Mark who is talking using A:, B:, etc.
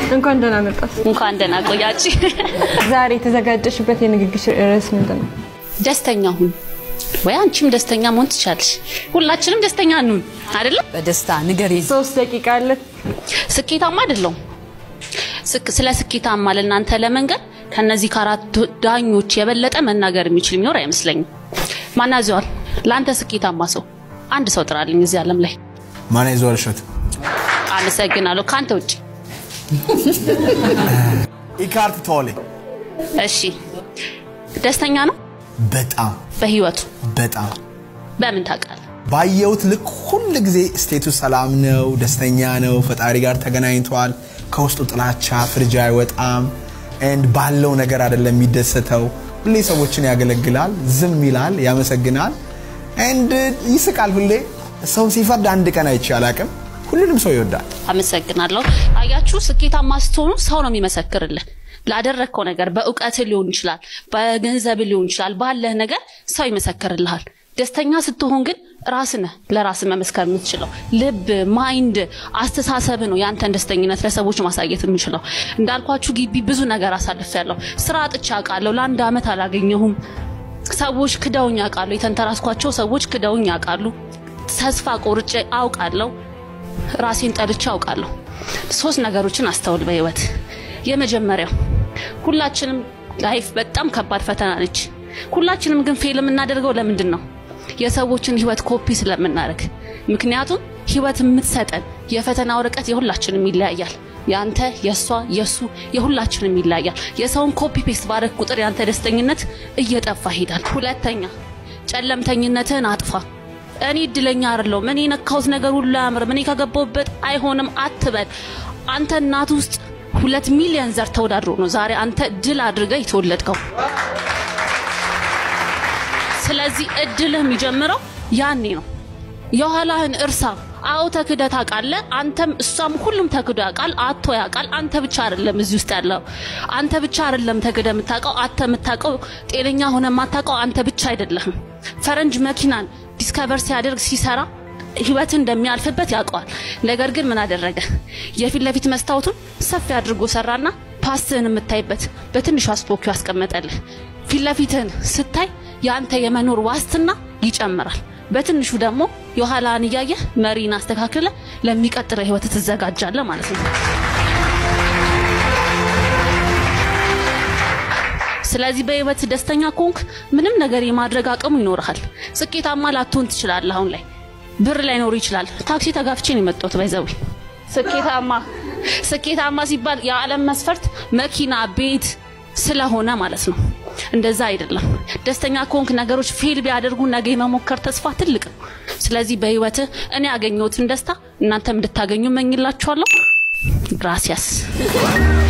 A: እንኳን ደህና መጣሽ።
B: እንኳን ደህና ቆያች።
A: ዛሬ የተዘጋጀሽበት የንግግር ርዕስ ምንድን ነው?
B: ደስተኛ ሁን ወይ አንቺም ደስተኛ መሆን ትቻለሽ። ሁላችንም ደስተኛ እንሁን አይደለም?
C: በደስታ ንገሪኝ።
A: ሶስት ደቂቃ አለ።
B: ስኬታማ አይደለሁም። ስክ- ስለ ስኬታማ ለእናንተ ለመንገር ከነዚህ ከአራት ዳኞች የበለጠ መናገር የሚችል የሚኖር አይመስለኝም። ማናዘዋል ለአንተ ስኬታማ ሰው አንድ ሰው ጥራልኝ እዚህ ዓለም ላይ።
D: ማን ይዘዋል እሸት?
B: አመሰግናለሁ። ከአንተ ውጭ
D: ኢካርት ቶሌ
B: እሺ። ደስተኛ ነው
D: በጣም
B: በህይወቱ
D: በጣም
B: በምን ታውቃለህ?
D: ባየሁት ልክ ሁል ጊዜ ስቴቱ ሰላም ነው፣ ደስተኛ ነው፣ ፈጣሪ ጋር ተገናኝቷል። ከውስጡ ጥላቻ ፍርጃ አይወጣም። ኤንድ ባለው ነገር አይደለም የሚደሰተው። ሁሌ ሰዎችን ያገለግላል፣ ዝም ይላል፣ ያመሰግናል፣ ኤንድ ይስቃል። ሁሌ ሰው ሲፈርድ አንድ ቀን አይቼ አላቅም። ሁሉንም ሰው ይወዳል።
B: አመሰግናለሁ። አያችሁ፣ ስኬታማ ስትሆኑ ሰው ነው የሚመሰክርልህ ላደረግከው ነገር። በእውቀት ሊሆን ይችላል፣ በገንዘብ ሊሆን ይችላል፣ ባለህ ነገር ሰው ይመሰክርልሃል። ደስተኛ ስትሆን ግን ራስህ ነህ ለራስህ መመስከር የምትችለው። ልብ፣ ማይንድ፣ አስተሳሰብ ነው ያንተን ደስተኝነት ለሰዎች ማሳየት የምችለው። እንዳልኳችሁ ግቢ ብዙ ነገር አሳልፌያለሁ። ስራ አጥቼ አውቃለሁ። ለአንድ አመት አላገኘሁም። ሰዎች ክደውኝ ያውቃሉ። የተንተራስኳቸው ሰዎች ክደውኝ ያውቃሉ። ተስፋ ቆርጬ አውቃለሁ። ራሴን ጠልቼ አውቃለሁ። ሶስት ነገሮችን አስተውል በህይወት። የመጀመሪያው ሁላችንም ላይፍ በጣም ከባድ ፈተና ነች። ሁላችንም ግን ፌል የምናደርገው ለምንድን ነው? የሰዎችን ህይወት ኮፒ ስለምናደርግ። ምክንያቱም ህይወት የምትሰጠን የፈተና ወረቀት የሁላችንም ይለያያል። ያንተ፣ የሷ፣ የሱ የሁላችንም ይለያያል። የሰውን ኮፒ ፔስት ባረግ ቁጥር ያንተ ደስተኝነት እየጠፋ ይሄዳል። ሁለተኛ ጨለምተኝነትህን አጥፋ። እኔ እድለኛ አይደለሁም፣ እኔ የነካሁት ነገር ሁሉ አያምርም፣ እኔ ከገባሁበት አይሆንም አትበል። አንተ እናት ውስጥ ሁለት ሚሊዮን ዘር ተወዳድሮ ነው ዛሬ አንተ ድል አድርገህ የተወለድከው። ስለዚህ እድልህ የሚጀምረው ያኔ ነው። የኋላህን እርሳ። አዎ ተክደህ ታውቃለህ። አንተም እሷም ሁሉም ተክዶ ያውቃል፣ አቶ ያውቃል። አንተ ብቻ አይደለም እዚህ ውስጥ ያለው። አንተ ብቻ አይደለም ተክደህ የምታውቀው። አንተ የምታውቀው ጤነኛ ሆነ የማታውቀው አንተ ብቻ አይደለህም። ፈረንጅ መኪናን ዲስከቨር ሲያደርግ ሲሰራ ህይወት እንደሚያልፍበት ያውቀዋል። ነገር ግን ምን አደረገ? የፊት ለፊት መስታወቱን ሰፊ አድርጎ ሰራና ፓስትህን የምታይበት በትንሹ አስፖኪው ያስቀመጠልህ። ፊት ለፊትህን ስታይ የአንተ የመኖር ዋስትና ይጨምራል። በትንሹ ደግሞ የኋላን እያየህ መሪን አስተካክለ ለሚቀጥለው ህይወት ትዘጋጃለህ ማለት ነው። ስለዚህ በህይወት ደስተኛ ከሆንክ ምንም ነገር የማድረግ አቅሙ ይኖርሃል። ስኬታማ ላትሆን ትችላለህ። አሁን ላይ ብር ላይኖር ይችላል። ታክሲ ተጋፍቼ ነው የመጣሁት። ባይዘዊ ስኬታማ ስኬታማ ሲባል የዓለም መስፈርት መኪና፣ ቤት ስለሆነ ማለት ነው። እንደዛ አይደለም። ደስተኛ ከሆንክ ነገሮች ፌል ቢያደርጉ ነገ የመሞከር ተስፋ ትልቅ ነው። ስለዚህ በህይወትህ እኔ ያገኘሁትን ደስታ እናንተም እንድታገኙ እመኝላችኋለሁ። ግራሲያስ